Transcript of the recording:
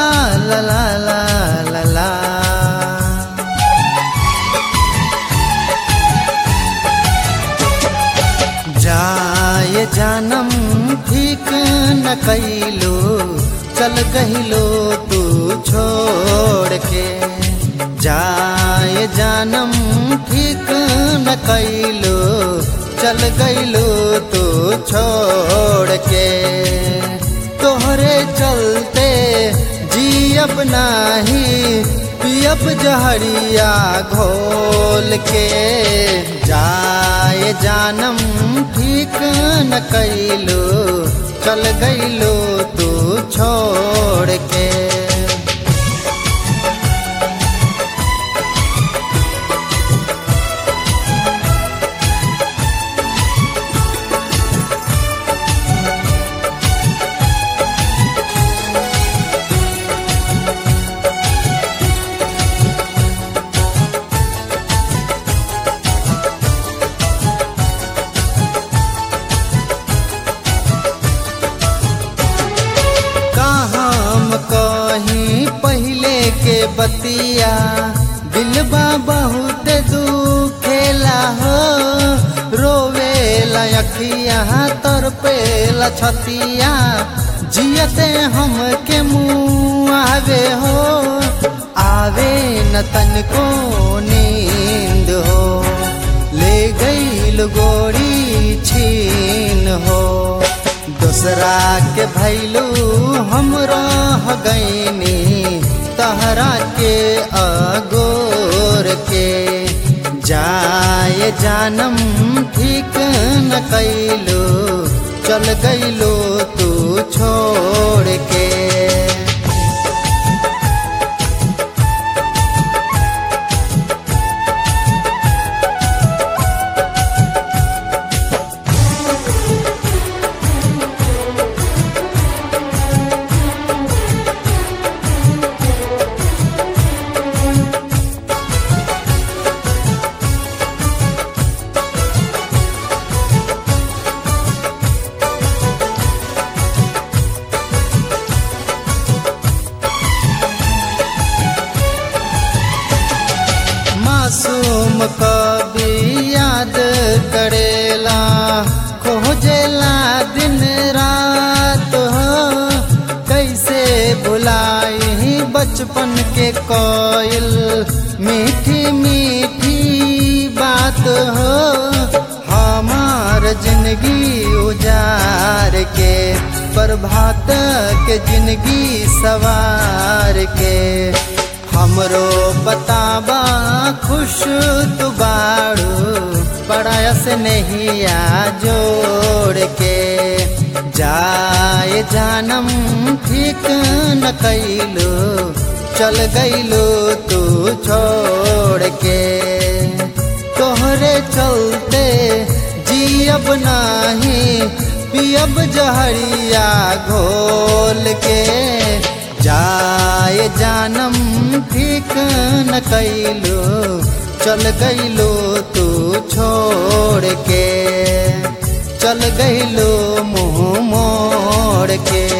ला ला ला ला ला जाय जानम ठीक न कैलो चल गहिलो तू छोड़ के जाय जानम ठीक न कैलो चल गइलो तू छोड़ के तोहरे चलते जियब नाही पियब जहरिया घोल के जाए जानम ठीक न कैलो चल गइलो तू छोड़ के हम कहीं पहले के बतिया दिलबा बहुत दुखेला हो रोवेला अखिया तर पेला छतिया जियते हम के मुँह आवे हो आवे न तनको नींद हो ले गईल गोरी छीन हो दूसरा के भैलू हम रह गईनी तहरा के अगोर के जाए जानम ठीक न कैलो चल गईलो तू छोड़ के मासूम कभी याद करेला खोजेला दिन रात हो कैसे भुलाई बचपन के कोयल मीठी मीठी बात हो हमार जिंदगी उजार के प्रभात के जिंदगी सवार के हमरो बताबा खुश तू बाड़ू बड़ा से नहीं आ जोड़ के जाए जानम ठीक न कैलो चल गइलो तू छोड़ के तोहरे चलते जियब नाही पियब जहरिया घोल के जाए जानम ठीक न कैलो चल गइलो तू छोड़ के चल गइलो मुँह मोड़ के